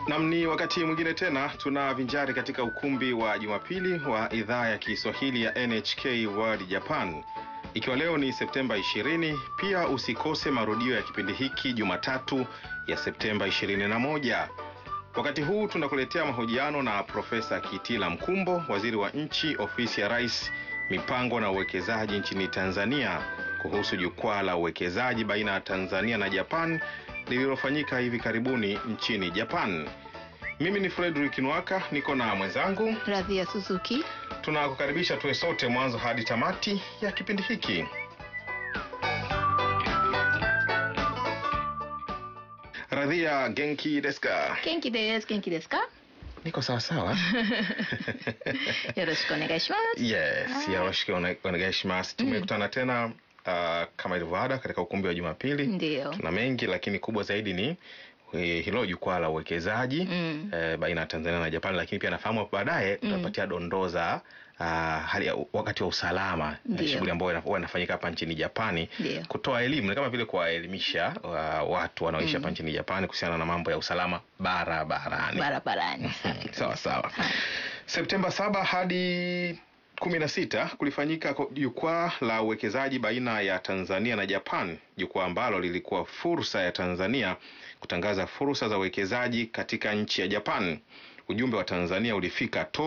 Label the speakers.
Speaker 1: Nam, ni wakati mwingine tena tunavinjari katika ukumbi wa Jumapili wa idhaa ya Kiswahili ya NHK World Japan, ikiwa leo ni Septemba 20. Pia usikose marudio ya kipindi hiki Jumatatu ya Septemba 21. Wakati huu tunakuletea mahojiano na Profesa Kitila Mkumbo, waziri wa nchi ofisi ya Rais, mipango na uwekezaji nchini Tanzania, kuhusu jukwaa la uwekezaji baina ya Tanzania na Japan lililofanyika hivi karibuni nchini Japan. Mimi ni Frederick Nwaka, niko na mwenzangu
Speaker 2: Radhia Suzuki.
Speaker 1: Tunakukaribisha tuwe sote mwanzo hadi tamati ya kipindi hiki. Radhia, genki desu ka?
Speaker 2: Genki desu. Genki desu ka?
Speaker 1: Niko sawa sawa.
Speaker 2: Yoroshiku onegai shimasu.
Speaker 1: Yes, yoroshiku one- onegai shimasu. Tumekutana tena uh, kama ilivyo ada katika ukumbi wa Jumapili.
Speaker 2: Ndio.
Speaker 1: Tuna mengi lakini kubwa zaidi ni eh, hilo jukwaa la uwekezaji
Speaker 2: Mm.
Speaker 1: eh, baina ya Tanzania na Japan, lakini pia nafahamu hapo baadaye tutapatia dondoo za ah, hali ya wakati wa usalama na
Speaker 2: Ndio.
Speaker 1: shughuli ambayo ina- huwa inafanyika hapa nchini Japani,
Speaker 2: Ndio.
Speaker 1: kutoa elimu, ni kama vile kuwaelimisha wa- watu wanaoishi hapa nchini Japani kuhusiana na mambo ya usalama barabarani.
Speaker 2: Barabarani.
Speaker 1: Sawa sawa. Septemba saba hadi kumi na sita kulifanyika ko- jukwaa la uwekezaji baina ya Tanzania na Japan, jukwaa ambalo lilikuwa fursa ya Tanzania kutangaza fursa za uwekezaji katika nchi ya Japan. Ujumbe wa Tanzania ulifika to